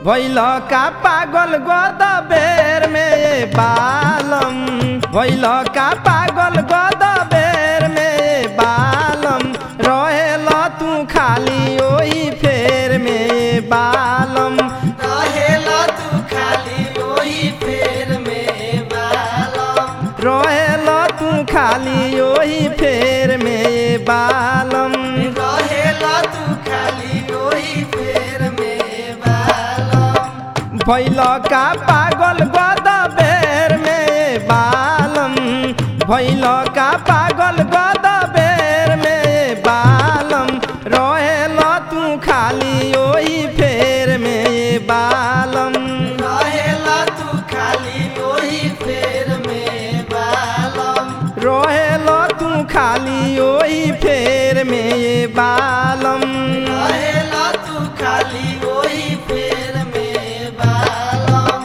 भैल का पागल गद बेर में बालम भैल का पागल गद बेर में बालम रहेल तू खाली ओही फेर में बालम रहेला तू खाली ओही फेर में बालम रहेल तू खाली ओही फेर में बालम रहेला तू खाली ओही फेर में बालम भैल का पागल गद बेर में बालम भैल का पागल गद बेर में बालम रहेल तू खाली ओही फेर में बालम रहेला तू खाली ओही फेर में बालम रहेल तू खाली ओही फेर में बालम रहेला तू खाली ओही फेर में बालम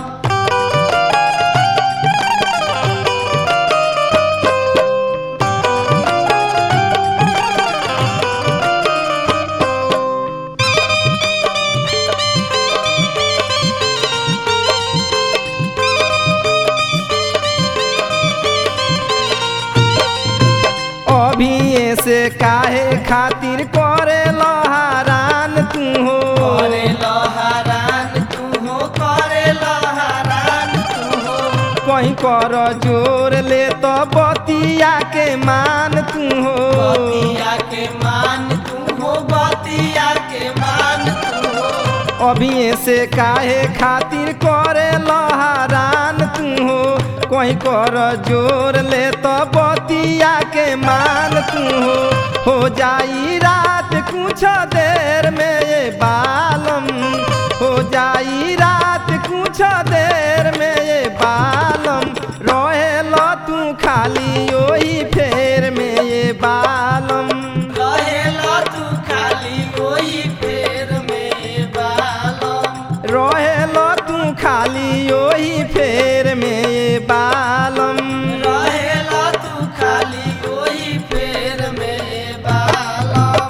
अभी से काहे खातिर करे लहरान तू हो करे लहरान तू हो करे लहरान तू हो कहीं कर जोर ले तो बतिया के मान तू हो बतिया के मान तू हो बतिया के मान तू हो अभी से काहे खातिर करे लहरान तू हो कहीं कर जोर ले तो बतिया के मान तू हो हो जाई रात कुछ देर में ये बालम हो जाई रात कुछ देर में ये बालम रहेल तू खाली ओही फेर में ये बालम रहेला तू खाली ओही फेर में बालम रहेल तू खाली ओही फेर में बालम रहेला तू खाली ओही फेर में बालम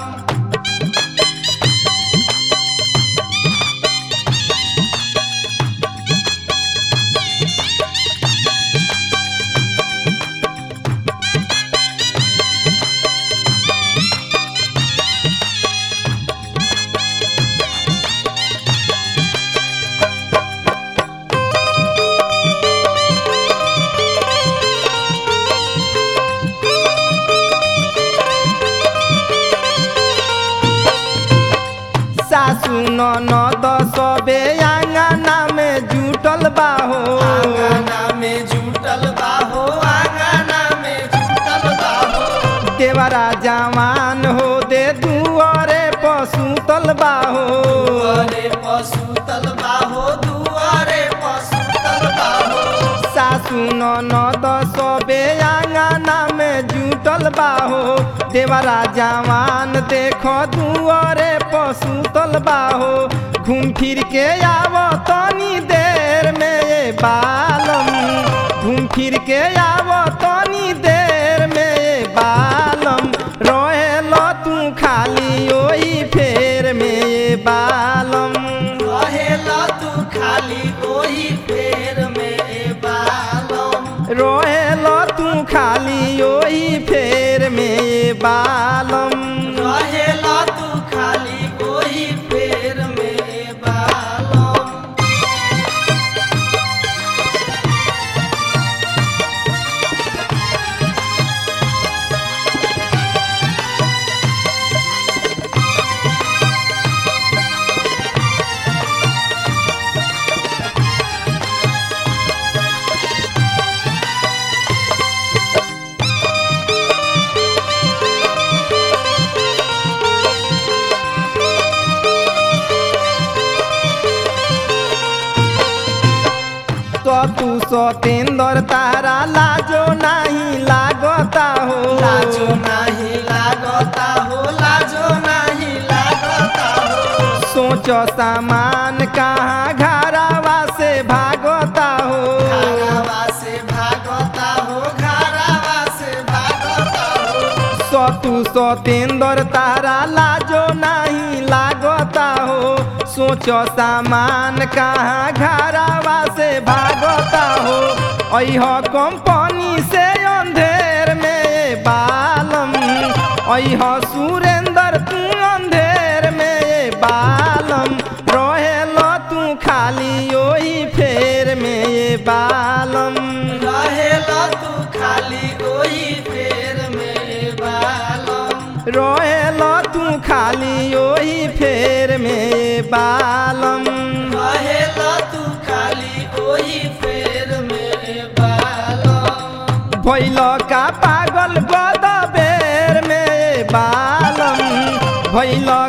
सासु ननद सबे आंगना में जुटल बाहो आंगना में जुटल बाहो आंगना में जुटल बाहो देवरा जवान हो दे दुआरे पसुतल बाहो दुआरे पशु तलबाहो दुआरे पशु तलबाहो सासु ननद सबे आंगना में जुटल बाहो देवरा जवान देखो दुआरे पसुतल बाहो घूम फिर के आव तनी देर में ये बालम घूम फिर के आव तनी देर में ये बालम रहेल तू खाली ओही फेर में ये बालम रहेला तू खाली ओही फेर में बालम रहेल तू खाली ओही फेर में बालम रहेला तू खाली ओही फेर में बालम तो तू सतेंद्र तारा लाजो नहीं लागता हो लाजो नाही लागता हो लाजो नाही लागता हो सोच सामान कहाँ घरावा से भागता हो घरावा से भागता हो घरावा से भागता हो सतु सतेंद्र तारा लाजो नहीं लागता हो सोचो सामान कहाँ घरावा से भागता हो अह कंपनी से अंधेर में बालम अह सुरेंद्र तू अंधेर में बालम रहेल तू खाली ओही फेर में बालम रहेला तू खाली ओही फेर में बालम रहेल तू खाली ओही फेर में बालम रहेला तू खाली ओही फेर में बालम भैल का पागल गद बेर में बालम भैल